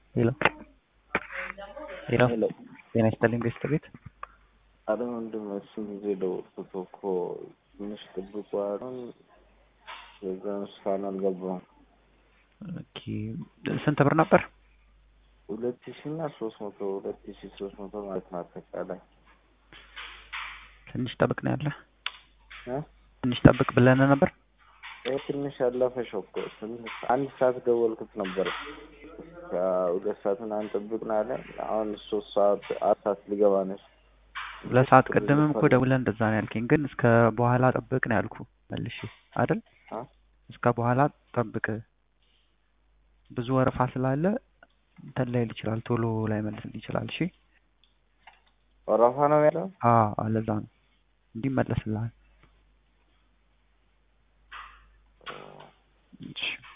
ሄሎ ሄሎ ሄሎ ጤና ይስጥልኝ ቤስት ቤት አረ ወንድም እሱን ጊዜ ደወልኩት እኮ ትንሽ ጥብቁ አሁን የዛን እስካሁን አልገባም። ኦኬ ስንት ብር ነበር? ሁለት ሺ እና ሶስት መቶ ሁለት ሺ ሶስት መቶ ማለት ነው አጠቃላይ ትንሽ ጠብቅ ነው ያለ እ ትንሽ ጠብቅ ብለን ነበር። ይህ ትንሽ ያለፈሽ እኮ ትንሽ አንድ ሰዓት ደወልኩት ነበር ሁለት ሰዓት ምናምን ጠብቅ ነው ያለ። አሁን ሶስት ሰዓት አራት ሰዓት ሊገባ ነች። ሁለት ሰዓት ቅድምም እኮ ደውለን እንደዛ ነው ያልከኝ፣ ግን እስከ በኋላ ጠብቅ ነው ያልኩ መልሼ አይደል? አ? እስከ በኋላ ጠብቅ ብዙ ወረፋ ስላለ እንትን ላይል ይችላል፣ ቶሎ ላይ መልስል ይችላል። እሺ ወረፋ ነው ያለው። አዎ ለዛ ነው እንዲመለስልሃል። እሺ